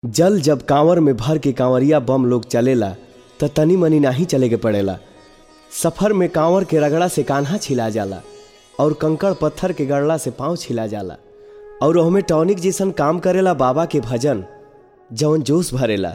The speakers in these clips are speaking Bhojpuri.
जल जब कांवर में भर के कांवरिया बम लोग चलेला त तनी मनी नाही चले के पड़ेला सफर में कांवर के रगड़ा से कान्हा छिला जाला और कंकड़ पत्थर के गड़ला से पाँव छिला जाला और ओहमे टॉनिक जैसन काम करेला बाबा के भजन जवन जोश भरेला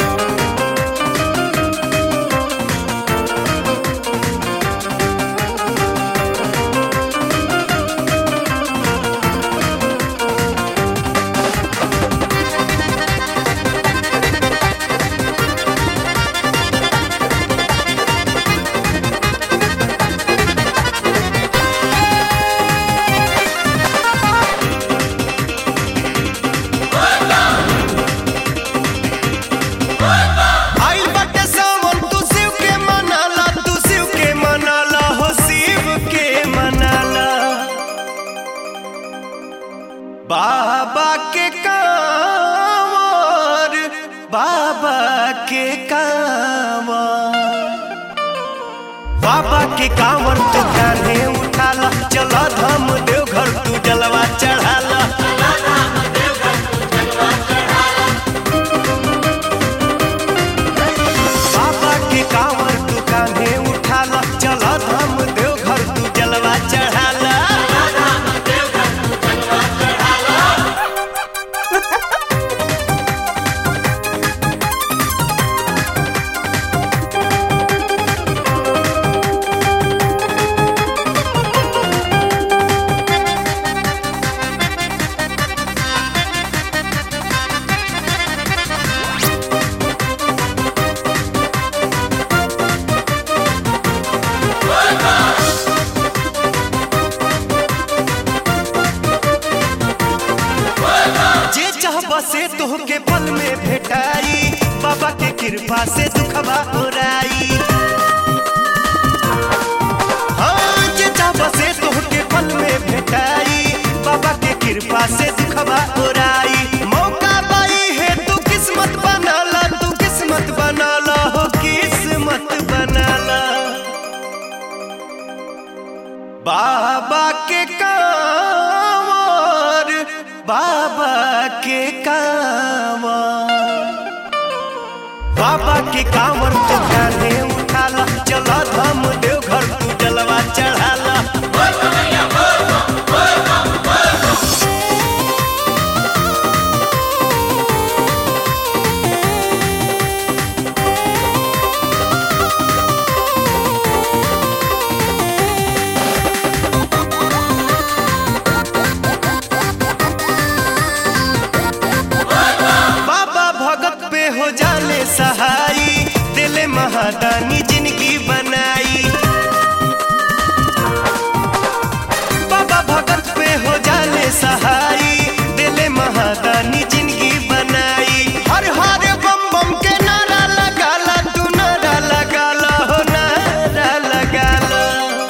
आइल बाटे सावन तू शिव के मनाला तू शिव के मनाला हो शिव के मनाला बाबा के कांवर बाबा के कांवर बाबा के कांवर तू कान्हे उठाला चला धाम देवघर तू जलवा चढ़ाला बाबा के कांवर तू कान्हे उठाला चला धाम देवघर तू जलवा चढ़ाला जे चाहबा से तोहके पल में भेटाई बाबा के कृपा से दुखबा ओराई हाँ जे चाहबा से तोहके पल में भेटाई बाबा के कृपा से दुखबा ओराई मौका पाई है तू किस्मत बनाला तू किस्मत बनाला हो किस्मत बनाला बाबा के कांवर बाबा के कांवर बाबा के कांवर तू कान्हे उठाला चला धाम देवघर तू जलवा चढ़ाला बाबा भगत पे हो जाले सहाई दिले महादानी जिंदगी बनाई बाबा भगत पे हो जाले सहाई दिले महादानी जिंदगी बनाई हर हर बम बम के नारा लगाला तू नारा लगाला हो नारा लगाला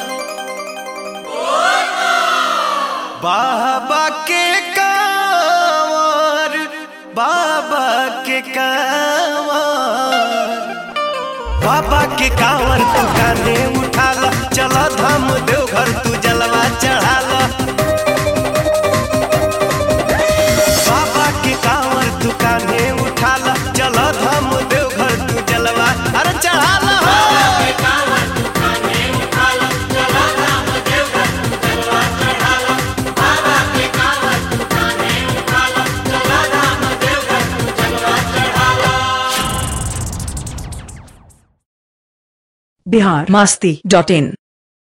बाबा के कांवर बाबा के कांवर बाबा के कांवर तू कान्हे उठाला चला धाम देवघर तू जलवा चढ़ाला बाबा के कांवर तू कान्हे उठाला चला धाम देवघर तू जलवा अरे चढ़ाला हो बिहार मस्ती डॉट इन